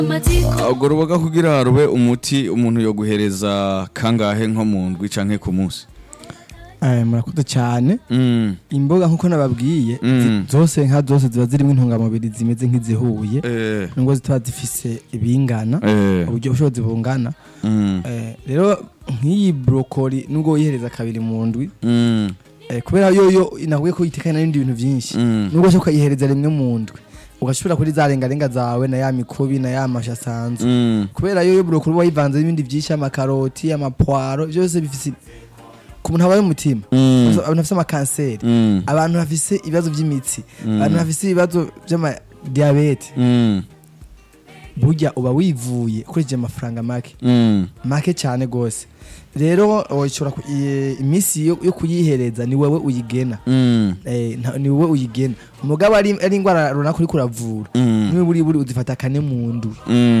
urwo ruboga kugira rube umuti umuntu yoguhereza kangahe nko mu ndwi canke ku munsi Eh, murakoze cyane Mm, imboga nkuko nababwiye Mm. zi- zose nka zose ziba zirimo intungamubiri zimeze nk'izihuye eh, nubwo zitaba zifise ibingana eh, uburyo bushobozi bungana mm, Eh, rero nk'iyi brokoli nubwo wihereza kabiri mu ndwi mm, eh, kubera yoyo inaguye ko itekanye n'ibindi bintu byinshi mm, nubwo ushobora ukayihereza rimwe mu ndwi ugashobora kuri za rengarenga zawe na ya mikubi na ya mashi asanzwe mm, kubera yoyo brokoli uba wayivanze n'ibindi byinshi amakaroti amapwaro byose bifise ku muntu habaye umutima mm, abantu bafise amakanseri mm, abantu bafise ibibazo by'imitsi Mm. abantu bafise ibibazo by'amadiyabete mm, burya uba wivuye ukoresheje amafaranga make mm, make cyane rwose rero ushobora ku- i- iminsi yo yo kuyihereza ni wowe uyigena mm, Eh, nta- ni wowe uyigena umugabo ari ari indwara runaka uriko uravura mm, niwe buri buri uzifata kane mu ndwi mm.